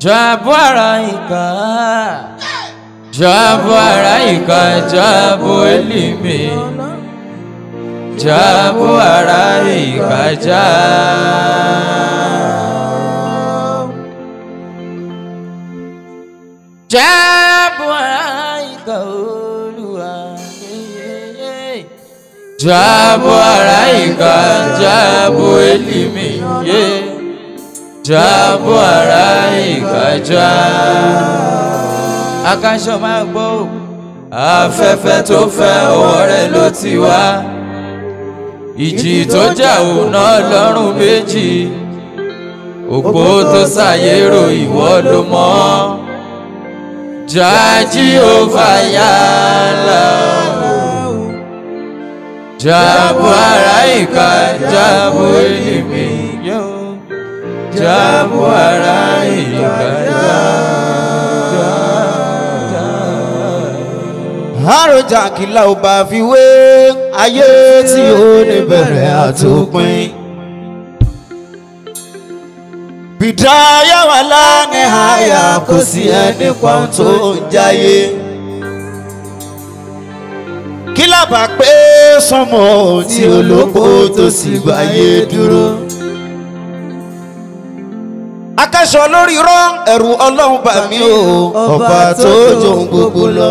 Jabu ara ìka. Jabu ara ìka. Jabu elimi. Jabu ara ìka. Jabu. Jabu ara ìka Olúwa. Jabu ara ìka. Jabu elimi. Yeah jábọ̀ ara ìkàjá. akáṣọ máa gbọ́ ò afẹ́fẹ́ tó fẹ́ ọwọ́ rẹ̀ ló ti wá. ìjì tó jà òun náà lọ́rùn méjì. òpó tó ṣàyérò ìwọ ló mọ̀. jájí ó fàyà là. jábọ̀ ara ìkà jábọ̀ èlìmí yóò jábọ̀ ara ìgbàjá. àròjà kìlà ò bá fi wé ayé tí ó ní bẹ̀rẹ̀ àtòpin. bìdáyà wà lánàá àyà kò sí ẹni kan tó ń jáyé. kí lábà pé sọmọ tí olóko tó sì gbáyé dúró akẹ́sọ̀ lórí rọ́ ẹ̀rù ọlọ́run bà mí o ọba tó jòun gbogbo lọ.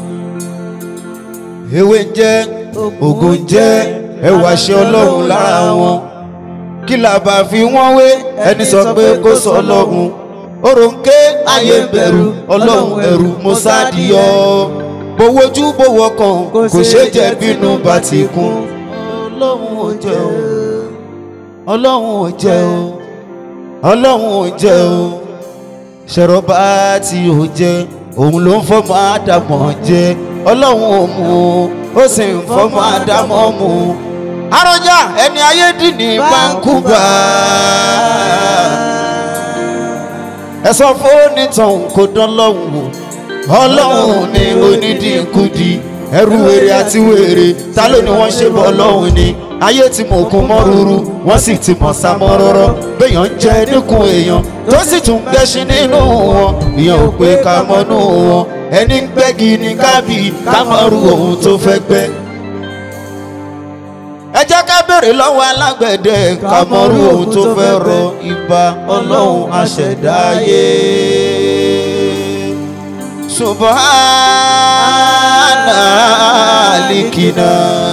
ewé ń jẹ́ ògùn ń jẹ́ ẹwà ṣe ọlọ́run lára wọn. kí làbà fi wọ́n wé ẹni sọ pé kó sọ ọlọ́run. òròǹké ayé ń bẹ̀rù ọlọ́run ẹ̀rù mo sáàdìyọ. bówójú bówó kan kò ṣe jẹ́ bínú bá ti kún. ọlọ́run ò jẹ́ o ọlọ́run ò jẹ́ o ọlọ́run ò jẹ́ o ṣẹ̀rọ̀bá tí ò jẹ́ òun ló ń fọ́mọ àdàmọ̀ jẹ́ ọlọ́run ò mú ó sì ń fọ́mọ àdàmọ̀ mú àròjà ẹni ayé dì ní báńkúbà ẹ sọ fóònù tán kò dán lọ́hùn o ọlọ́run ní onídìínkùdì ẹrú wèrè àti wèrè ta ló ni wọ́n ṣe bọ́ ọlọ́run ni ayé tí mo kún mọ́ rúru wọ́n sì ti mọ̀ sá mọ́ rọ́rọ́ béèyàn ń jẹ níkùn èèyàn tó sì tún gẹṣin nínú wọn ìyẹn ò pé ká mọ́nú wọn ẹni ń gbẹ́gi ní kábì ká mọ́ ru ohun tó fẹ́ gbẹ́. ẹ jẹ́ ká béèrè lọ́wọ́ alágbẹ̀dẹ ká mọ́ ru ohun tó fẹ́ rọ ibà ọlọ́run aṣẹ̀dáyé. subhana alikina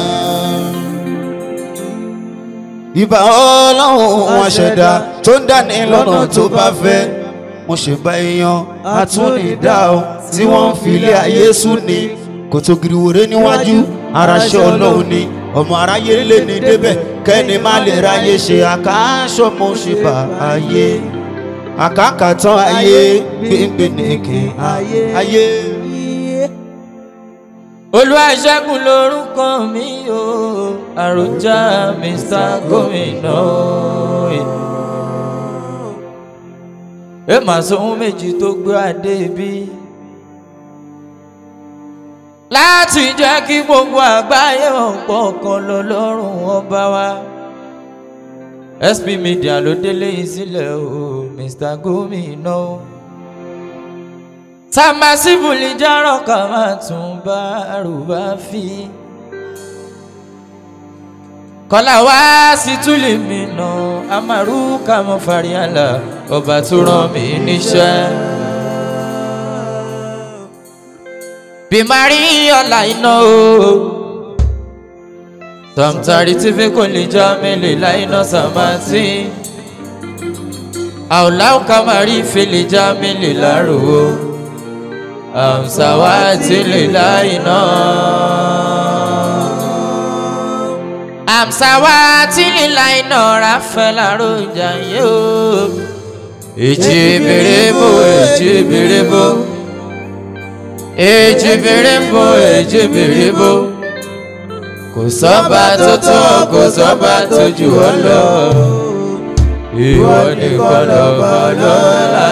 ìbà ọlọ́run wọn ṣẹ̀dá tó ń dání lọ́nà tó bá fẹ́ mo ṣe bá èèyàn àtúnidá o tí wọ́n ń fi ilé ayé sùn ní kòtò gìrìwòrè níwájú aráṣẹ́ ọlọ́run ni ọmọ aráyé lè ní débẹ̀ kẹ́ni má lè ráyé ṣe àkáṣọ mo ṣe bá ayé àkàkàtàn ayé gbẹ̀ngbẹ̀nẹ̀kẹ̀ ayé. olùwàṣẹ́gun lórúkọ mi o àròjà mr gómìnà ẹ mà sóhun méjì tó gbé adé bí láti jẹ́ kí gbogbo àgbáyé ọ̀pọ̀ kan lọ lọ́rùn ọba wa sp media ló délé yìí sílẹ̀ o mr gómìnà o tàmásìbùlì járọ̀ ká máa tún bá àrùbá fi. kọ́lá wá sí túlì mi nà amaru kàmú fàríàlà ọba tó rán mi níṣẹ́. bímarí ọ̀la iná o tọ̀mtàrí tí fi kò lè já mélòó láìná sàmátì àwòláwò kàmárí fi lè já mélòó lárò o amsawati lilaina amsawati lilaina rafaela roja yo èjì bèrèbò èjì bèrèbò èjì bèrèbò èjì bèrèbò kò sọ́ba tó tó kò sọ́ba tó jù ọ́ lọ ìwọ nìkan lọ́ba lọ́la.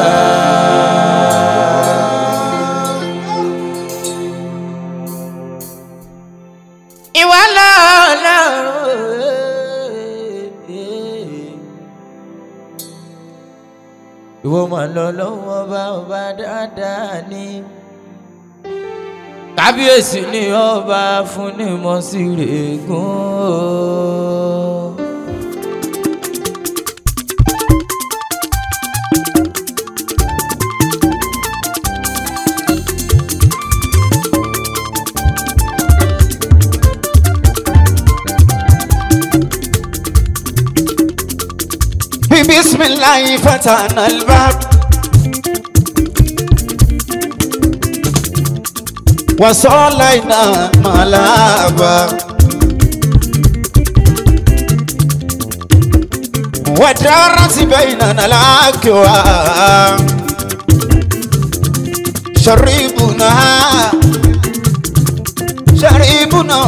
ìwà lọ́la. ìwọ mà lọ lọ́wọ́ ọba ọba dáadáa ni kábíyèsí ni ọba fún ní mọ́sírègùn. بسم الله فتحنا الباب وصلينا ملابا ودارت بيننا الأكواب شربنا شربنا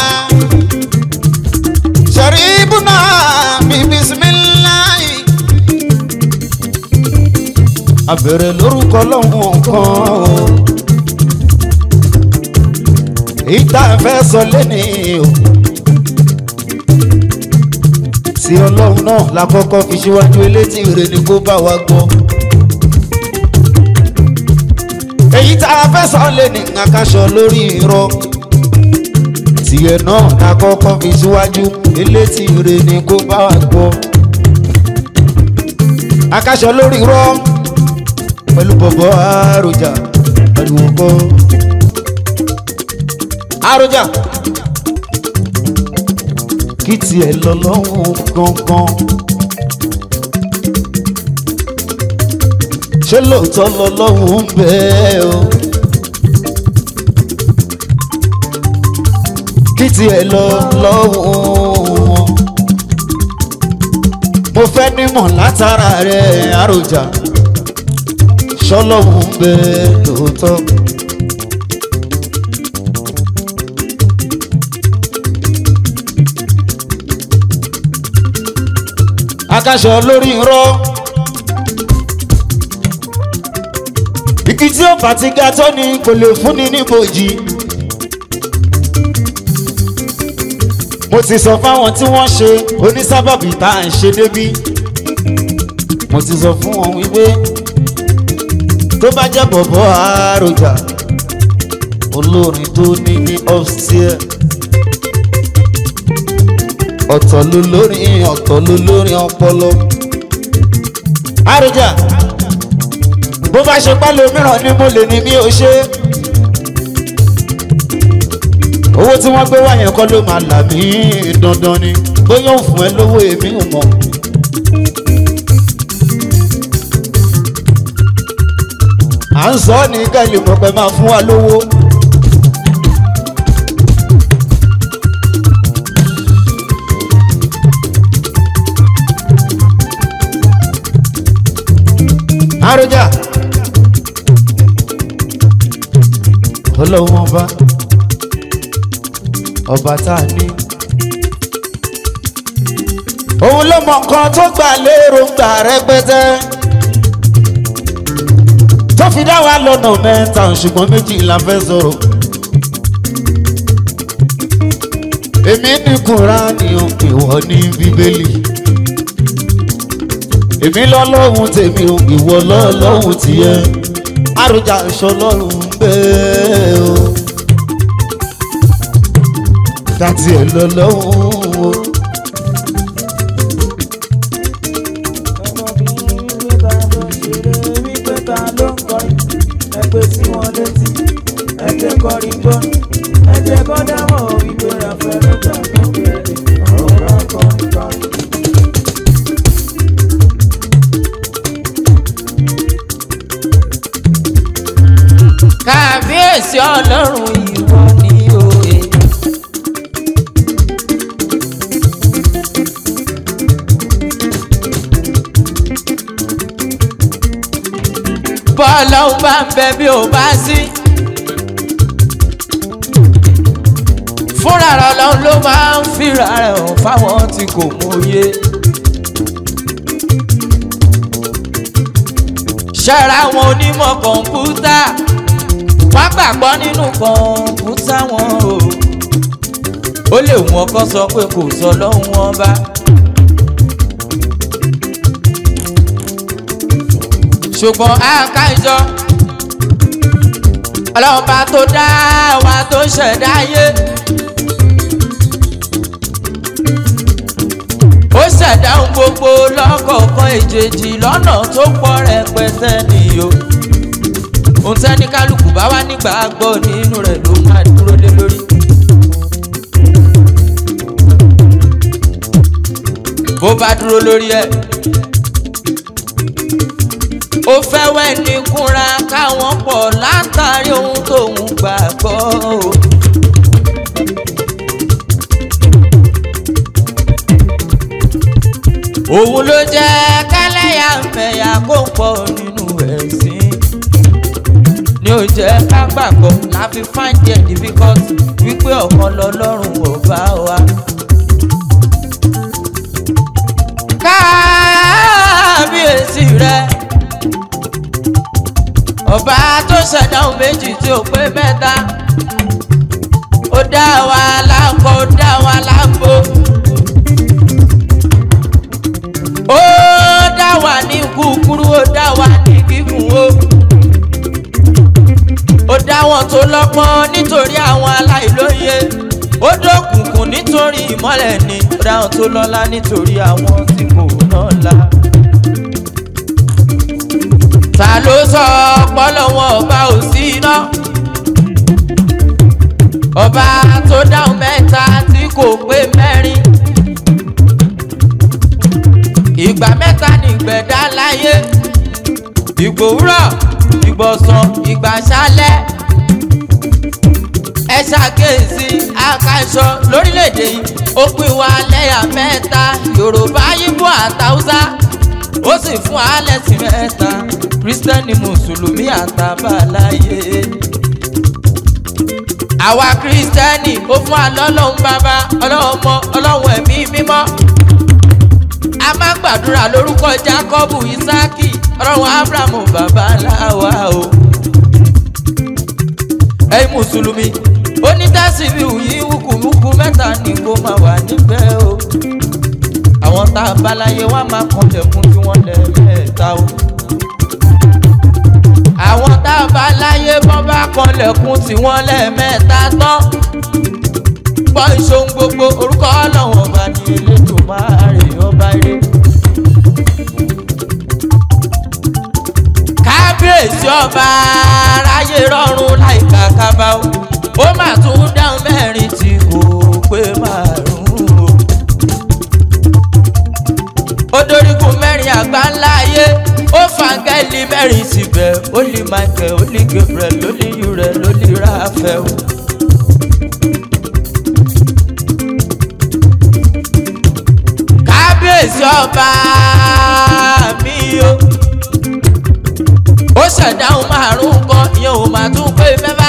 شربنا بسم الله abẹ̀rẹ̀ lórúkọ lọ́hùn kan o èyí tá a fẹ́ sọ lẹ́ni o tí ọlọ́run náà la kọ́kọ́ fi síwájú elétí rẹ̀ ni kó bá wa gbọ́ èyí tá a fẹ́ sọ lẹ́ni àkàṣọ lórí irọ́ tiẹ̀ náà la kọ́kọ́ fi síwájú elétí rẹ̀ ni kó bá wa gbọ́ àkàṣọ lórí irọ́ pẹ̀lú bọ̀bọ̀ àròjà pẹ̀lú ọkọ. àròjà kí tiẹ̀ lọ lọ́hùn gangan. ṣé lóòótọ́ lọ lọ́hùn ń bẹ́ o. kí tiẹ̀ lọ lọ́hùn. mo fẹ́ nímọ̀ látara rẹ̀ àròjà ṣọlọ́hún ń bẹ lóòótọ́. akáṣọ lórí irọ́ igi tí ó bá ti ga tó ni kò lè fúnni níbòjì. mo ti sọ fáwọn tí wọ́n ṣe onísábàbí tá à ń ṣe débí mo ti sọ fún wọn wípé tó bá jẹ́ bọ̀bọ̀ àròjà olórin tó ní ní upstairs ọ̀tọ̀ ló lórin ọ̀tọ̀ ló lórin ọpọlọ àròjà bó bá ṣe pálọ̀ mìíràn ni mo lè ní bí o ṣe owó tí wọ́n gbé wá yẹn kọ́ ló máa là mí dandan ni bóyá ò fún ẹ lówó èmi ò mọ̀. à ń sọ ní kẹ́lì pọ̀pẹ́ máa fún wa lówó. àròjà ọlọ́wọ́n ọba ọba tá a ní. òun ló mọ nǹkan tó gbà lérò ń gbà rẹpẹtẹ tó fi dá wa lọ́nà mẹ́ta ṣùgbọ́n méjì la fẹ́ sọ̀rọ̀. èmi ní kúránì ìwọ ní bíbélì. èmi lọ́lọ́hun tèmi ò ìwọ lọ́lọ́hun tìyẹ. àròjà ìṣọlọ́run bẹ́ẹ̀ o. dátì ẹ̀ lọ́lọ́hun o. ẹgbẹ́ sí wọn létí ẹgbẹ́ kọrin gbọ́ ẹgbẹ́ kọ́ dámọ̀ wípé rafael lọ́jà tó bẹ̀rẹ̀ ọ̀rọ̀ kan kan. kábíyèsí ọlọ́run ìwọ ni òye. bọ́ọ̀lù ọ̀hún bá ń bẹ bí ò bá sí. fúnra rẹ̀ ọlọ́run ló máa ń fìrà rẹ̀ hàn fáwọn tí kò mọ̀ye. ṣẹ́ra àwọn onímọ̀ kọ̀ǹpútà wọ́n gbàgbọ́ nínú kọ̀ǹpútà wọn o. ó lè wọ́n kọ́ sọ pé kò sọ lọ́hùn wọn bá. ṣùgbọ́n àkájọ ọlọ́run bá tó dá wa tó ṣẹ̀dá ayé. ó ṣẹ̀dá ohun gbogbo lọ́kọ̀ọ̀kan èjèèjì lọ́nà tó pọ̀ rẹpẹtẹ nìyó. ohun tẹ́ni kálukú bá wá nígbàgbọ́ nínú rẹ̀ ló máa dúró lé lórí. bó bá dúró lórí ẹ̀ ó fẹ́ wẹ́ ní kúnra káwọn pọ̀ látàrí ohun tóun gbàgbọ́ o. òun ló jẹ́ kẹ́lẹ́yà mẹ̀yà kó pọ̀ nínú ẹ̀sìn ni ó jẹ́ ká gbàgbọ́ láfi find it difficult wípé ọ̀kan lọ́lọ́run ọba wa. kábíyèsí rẹ̀ ọba tó ṣẹ̀dá ohun méjì tí ó pé mẹ́ta ó dá wa lápò ó dá wa lápò ó dá wa ní kúkúrú ó dá wa ní gígùn o ó dá wọn tó lọ́pọ́n nítorí àwọn aláìlóye ó dókùnkùn nítorí ìmọ́lẹ̀ ni ó dá wọn tó lọ́lá nítorí àwọn tí kò náà la ta ló sọ ọpọlọ wọn ọba ò sí iná ọba tó dáhùn mẹ́ta tí kò pé mẹ́rin ìgbà mẹ́ta ní ìgbẹ̀dá láyé ìgbòwúrọ̀ ìgbọ̀sán ìgbàsálẹ̀ ẹ ṣàkíyèsí àkàṣọ lórílẹ̀‐èdè yìí ó pín wa lẹ́yà mẹ́ta yorùbá yíbò àtàwùsá ó sì fún alẹ́ sí mẹ́ta kristẹni mùsùlùmí àtàbàláyé àwa kristẹni ó fún alọ́lọ́hún bàbá ọlọ́hún ọmọ ọlọ́hún ẹ̀mí mímọ́ a máa ń gbàdúrà lórúkọ jákọ́bù ìsáàkì ọlọ́hún abrahamu bàbá láwa o ẹ̀yin mùsùlùmí onítàsíbí yìí wùkùwùkù mẹ́ta ni kó máa wà níbẹ̀ o àwọn tá a bá láyé wá máa kọlẹ̀kùn tí wọ́n lẹ̀ mẹ́ta o àwọn tá a bá láyé bọ́n bá kanlẹ̀kùn tí wọ́n lẹ́ẹ̀mẹ́ta tán gbọ́ ìṣòun gbogbo orúkọ ọlọ́run ọba ní elétò máa rè ọba eré. kábíyèsí ọba aráyé rọrùn láìka kábà ó ó mà tún dáhùn mẹ́rin tí kò pé márùn-ún o ó dorígun mẹ́rin àgbá ńlá ayé ó fàgẹ́lì mẹ́rin síbẹ̀ ó lè michael ó lè gabriel ó lè uriel ó lè raphael. kábíyèsí ọba mi o ó ṣẹ̀dáhùn márùn-ún kan ìyẹn ò máa tún pé mẹ́fà.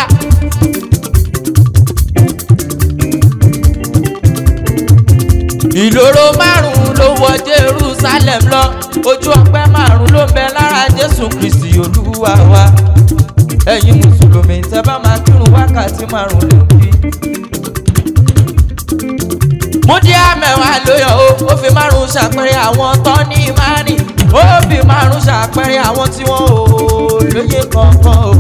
ìloro márùn-ún ló wọ jerusalem lọ ojú ọpẹ márùn-ún ló ń bẹ lára jésù kristi olúwa wa ẹ̀yin mùsùlùmí tẹ́ bá máa kírun wákàtí márùn-ún lè kí. múdíá mẹ́wàá ló yọ ó ó fi márùn-ún ṣàpẹẹrẹ àwọn tó ní márìn ó fi márùn-ún ṣàpẹẹrẹ àwọn tí wọ́n ò lóye kankan o.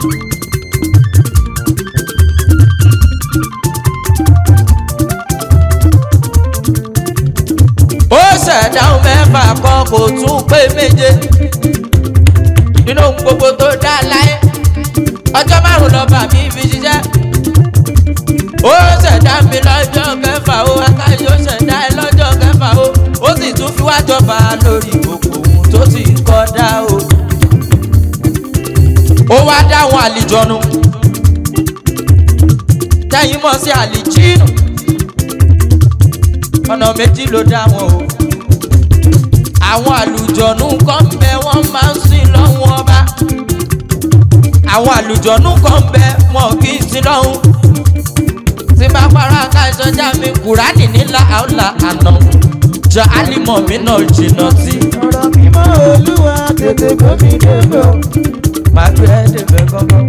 ó ṣẹ̀dáhùn mẹ́fà kan kò tún pé méje nínú ohun gbogbo tó dá láyé ọjọ́ márùn-ún lọ́ba mi fi ṣiṣẹ́ ó ṣẹ̀dá mi lọ́jọ́ kẹfà ó akáyé ó ṣẹ̀dá ẹ lọ́jọ́ kẹfà ó ó sì tún fi wá jọba lórí gbogbo ohun tó ti kọ́ dá o ó wá dáhùn àlìjọ́nu tẹ́yìn mọ̀ sí àlìjínù ọ̀nà méjì ló dá wọn o àwọn àlùjọ̀nù kan ń bẹ wọ́n máa ń sìn lọ́hùn ọba àwọn àlùjọ̀nù kan ń bẹ wọn kì í sìn lọ́hùn tí bá para ká ìsọjá mi kùránì nílà àọ́là àná jọ álìmọ̀ mi náà jìnnà sí. ọ̀rọ̀ mímọ́ olúwa tètè gbómi débò. màá gbé ẹ́ débẹ̀ gángan.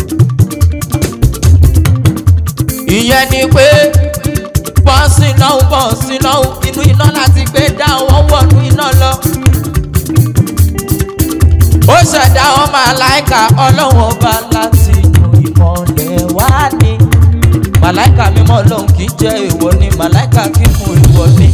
ìyẹn ni pé bọ́ọ̀sì lọ́hùn bọ́ọ̀sì lọ́hùn inú iná láti gbé dá wọn wọ̀nú iná lọ. ó ṣe dá wọn màláìka ọlọ́run ọba láti inú ìmọ̀lẹ̀ wá ní. màláìka mímọ́ ọlọ́run kì í jẹ́ èèwọ̀ ni màláìka kì í mú èèwọ̀ ni.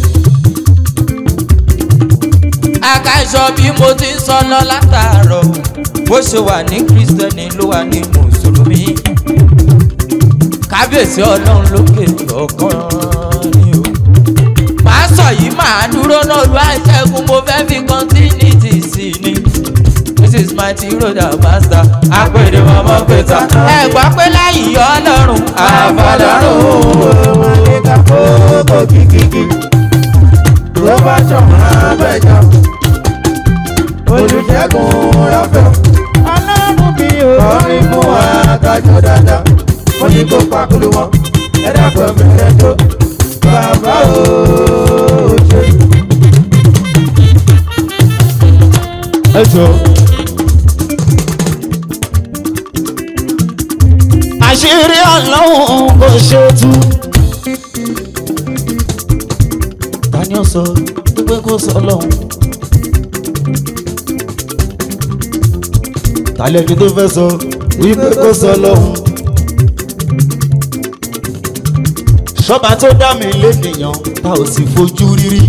àkàìsọ bí mo ti ń sọ lọ látàárọ̀ bó ṣe wà ní kírísítẹ́nì ló wà ní mùsùlùmí. kábíyèsí ọlọ́run lókè ọ̀kan ni o. màá sọ yìí màá dúró náà lu àìsẹ́gun mo fẹ́ fi kọ́ńtínítì sí ni. this is my tiroda master apèdè mọ́mọ́ pẹ̀tà. ẹ gbọ́ pé láyìí ọlọ́run àfọlọ́run. Màlẹ́ka kókó kìkìkì. Tó bá ṣọ̀mọ́ abẹ́jọ́. Olùṣègùn rọ́fẹ̀. Ọlọ́run mi ò. Kọrin fún wa kájọ dáadáa. Mo ní kó pakulu wọn. Ẹ dàpọ̀ mẹ́rẹ̀ tó. Bàbá ò ṣe. ẹ jọ. àṣírí ọlọ́run kò ṣe tú. tani ó sọ pé kó sọ lọ́hùn. tàlẹ́ ẹni tó fẹ́ sọ wípé kó sọ lọ́hùn. ṣọ́ba tó dá mi lénìyàn tá ò sì fojú rírí.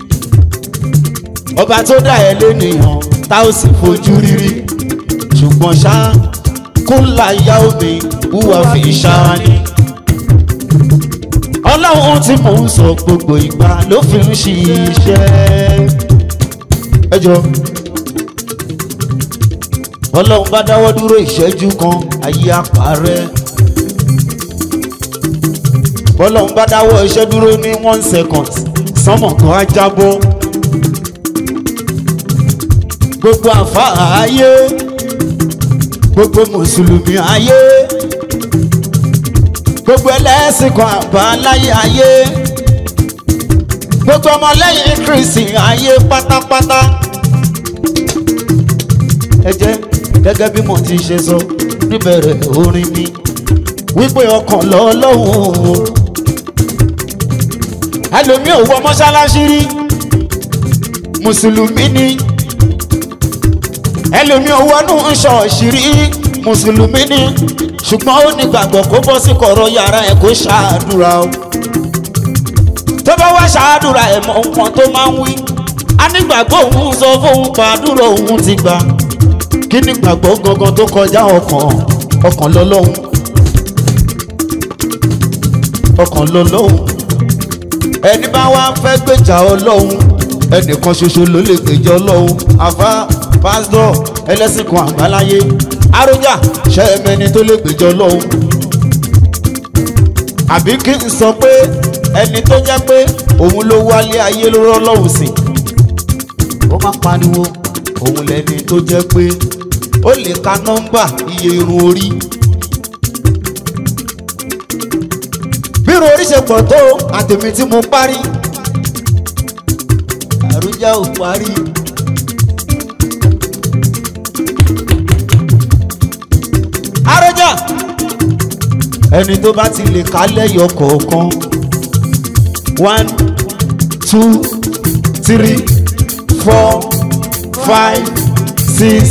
ọba tó dá ẹ lénìyàn tá ò sì fojú rírí. ṣùgbọ́n ṣá kó láyà omi wúwa fi ṣáá ni. ọlọ́run tí mò ń sọ gbogbo ìgbà ló fi ń ṣiṣẹ́. ẹ jọ ọlọ́run bá dáwọ́ dúró ìṣẹ́jú kan ayé àpárẹ́. bọ́lọ́run bá dáwọ́ iṣẹ́ dúró ní one second sánmọ̀ kan á jábọ́. gbogbo àfáà ayé gbogbo mùsùlùmí ayé gbogbo ẹlẹ́sìn kan àbáláyé ayé gbogbo ọmọlẹ́yìn kristi ayé pátápátá ẹ jẹ́ gẹ́gẹ́ bí mo ti ṣe sọ níbẹ̀rẹ̀ orin mi wípé ọkàn lọ́lọ́hùn ẹlòmíì ò wọ mọ́ṣáláṣí rí mùsùlùmí ni ẹlòmíì ò wọnú ṣọ́ọ̀ṣì rí mùsùlùmí ni ṣùgbọ́n ó ní gbàgbọ́ kó bọ́ sí kọ̀rọ̀ yàrá ẹ̀ kó ṣàdúrà o tó bá wá ṣàdúrà ẹ̀ mọ nǹkan tó máa ń wí a nígbàgbọ́ òun sọ fóun pàdúrà òun ti gbà kí nígbàgbọ́ gangan tó kọjá ọkàn ọkàn lọ́lọ́hun ọkàn lọ́lọ́hun ẹni bá wá fẹ́ gbèjà ọlọ́hun ẹnìkan ṣoṣo ló lè gbèjà ọlọ́hun àfa pásítọ̀ ẹlẹ́sìn kan àbáláyé arójà ṣẹ́ẹ̀mẹ́ni tó lè gbèjà ọlọ́hun àbí kí n sọ pé ẹni tó jẹ́ pé òun ló wálé ayé ló rọ́ ọlọ́hun sí ó máa pariwo òun lẹni tó jẹ́ pé ó lè ka nọ́mbà iye irun orí. bírun orí ṣe pọ̀ tó àtẹ̀mí tí mo parí àrùjá ò parí. àrùjá ẹni tó bá ti lè ká lẹ́yọ kọ̀ọ̀kan one two three four five six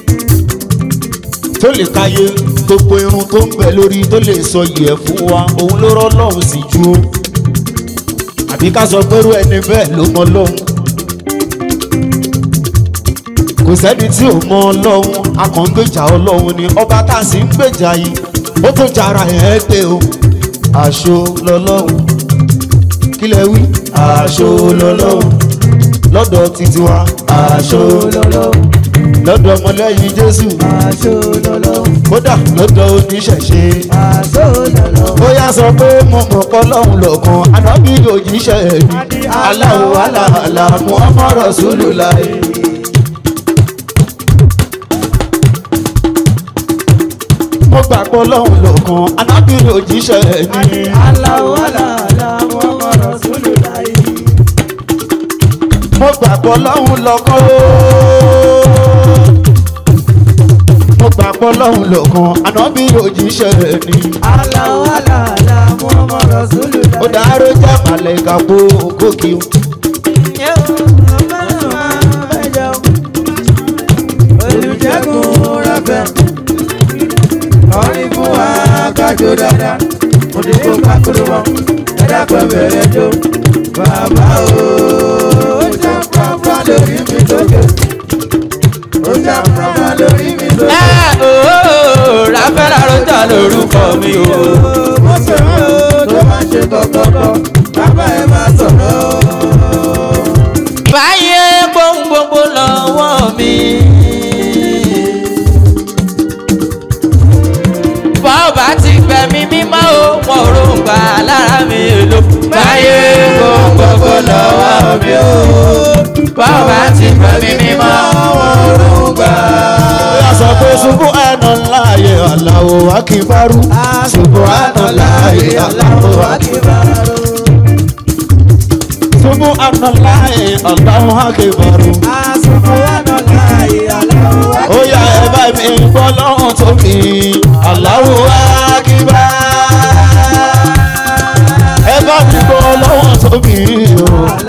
tó lè káyé gbogbo irun tó ń bẹ lórí tó lè sọ yẹ fún wa òun ló rọ́ lọ́hùn sí ju ó àbí ká sọ pé irú ẹni bẹ́ẹ̀ ló mọ lọ́hùn kò sẹ́ni tí ò mọ ọlọ́hun a kàn ń gbèjà ọlọ́hun ni ọba tá a sì ń gbèjà yìí ó tó jara ẹ̀ pé o àṣọ lọ́lọ́hun kí lẹ wí àṣọ lọ́lọ́hun lọ́dọ̀ títí wa àṣọ lọ́lọ́wọ́ lọ́dọ̀ ọmọlẹ́yìn jésù aṣọ lọ́lọ́wọ́ kódà lọ́dọ̀ oníṣẹ̀ṣe aṣọ lọ́lọ́wọ́. ó yá sọ pé mo mọ̀ pọ́ lọ́hùn lọ́kàn ànábì òjíṣẹ́ mi aláwọ̀ aláàlá muhammad rasulullah. mo gbà pọ́ lọ́hùn lọ́kàn ànábì òjíṣẹ́ mi aláwọ̀ aláàlá muhammad rasulullah. mo gbà pọ́ lọ́hùn lọ́kàn ó. mo gbà pọ́ lọ́hùn lọ́kàn ànábì òjíṣẹ́ mi. aláwọ̀ aláàlá muhammad rasulullah. ó dáró jẹ́ màlẹ́kà kó gòkè o. olùjẹ́gun kájọ dáadáa mo ní kó kákúrú wọn ẹ dákun bẹ̀rẹ̀ jó bàbá o ó jà pàpà lórí mi lókè ó jà pàpà lórí mi lókè. ẹ ooo ráfẹ́lá rọ́jà lórúkọ mi o. mo sọ̀rọ̀ o tó máa ṣe kọ̀kọ̀kọ̀ bàbá ẹ máa sọ̀rọ̀ o. báyé gbóhùn gbogbo lọ́wọ́ mi. bọ́ọ̀bà ti gbẹ̀mí mímọ́ o wọn ò rògbà lára mi lò. báyé gbóhùn gbogbo lọ́wọ́ mi o. bọ́ọ̀bà ti gbẹ̀mí mímọ́ wọn ò rògbà. Oya sọ pé ṣubú àná láàyè Allahu akíbarú. Ṣubú àná láàyè Allahu akíbarú. Ṣubú àná láàyè Allahu akíbarú. Oya ẹ bá mi gbọ́ lọ́hùn tó mi. Allahu akíbarú. Ẹ bá mi gbọ́ lọ́hùn tó mi o.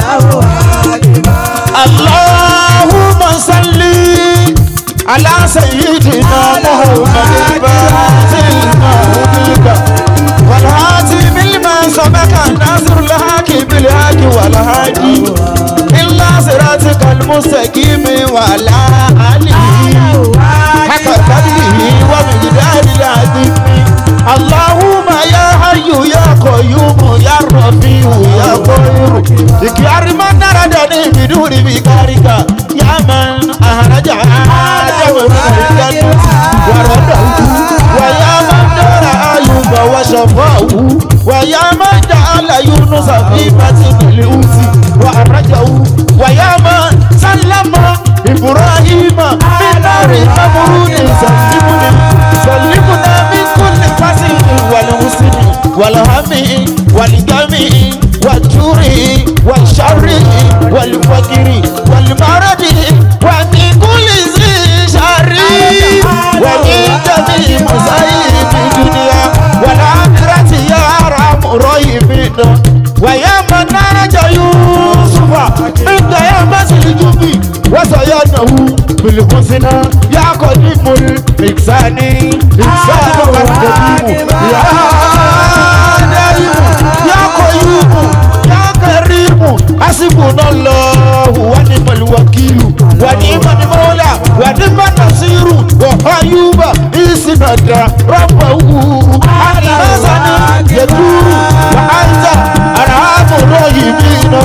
Allahumma salli ala sayyidina Muhammadin batil mawlika wal hatim lima sabaka nasr al haqi bil haqi wal hadi illa siratikal mustaqim wa ala alihi haka qadrihi wa miqdaril azim Allahumma ya hayyu ya qayyum ya rafiu ya qayyum ikiyari man naradani biduri bikarika ya man ahraja adama min aljannati wa radahu wa ya man dara ayuba wa shafahu wa ya man ja'ala yunusa fi batnil uti wa akhrajahu wa ya man sallama ibrahima min nari namrud sallimuni sallimuna min kulli fasin wal husni wal hami wal gami wal juri wal sharri wal fakiri wal maradi wa min kulli zi sharri wa min jami musayib dunya wal akhirati ya ram rahimina wa ya man naja yusufa inda ya masil jubi wa sayanahu bil husna ya qadimul ihsani ihsanu wa qadimu ya daimu ya qayyumu ya karimu hasbunallahu wa ni'mal wakilu wa ni'mal mawla wa ni'mal nasiru wa ayyuba isnada rabbahu al-hasani yaduru wa anta arhamur rahimina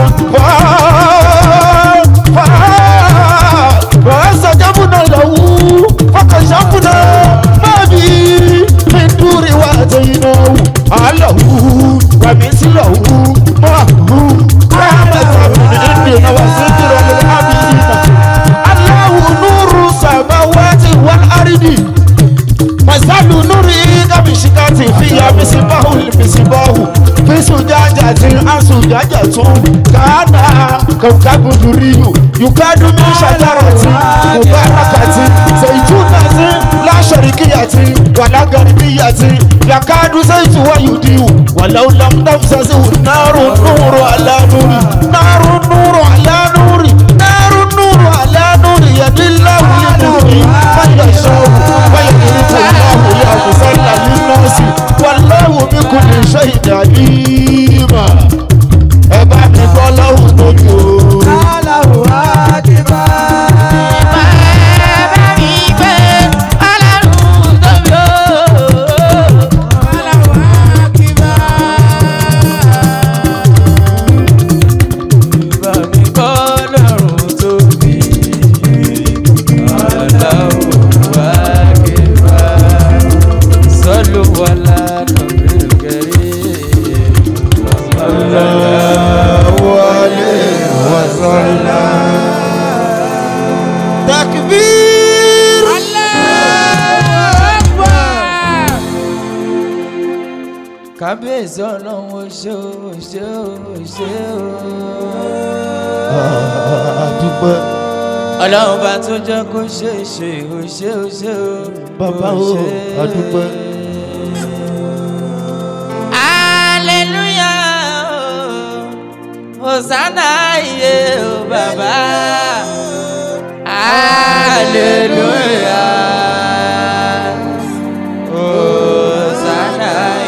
فاستجبنا له فكشفنا ما به من دور واتيناه اهله ومثله معه رحمة من عندنا وذكرى للعابدين الله نور السماوات والارض مثل نوره كمشكاة فيها مصباح المصباح في زجاجة عن زجاجة كان كوكب دري يكاد من شجرة مباركة زيتونة لا شرقية ولا غربية يكاد زيت ويضيء ولو لم تمسسه النار نور على نور نار نور على نور نار نور على نور يد الله لنوره من يشاء ويضرب الله الأمثال للناس والله بكل شيء عليم ẹ bá mi gbọ́ lọ́hùn lójú o. takbir. kábíyèsí ọlọ́run ó ṣe ó ṣe ó ṣe ó. àdúpẹ́ ọlọ́run bá tó jẹ́ kó ṣe é ṣe ó ṣe ó ṣe ó. bàbá o àdúpẹ́. aleluya hosanna iye o bàbá aleluya hosanna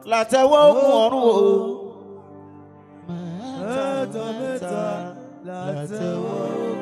látẹ̀wọ́ ogun ọ̀run o. mẹ́ta mẹ́ta látẹ̀wọ́ ogun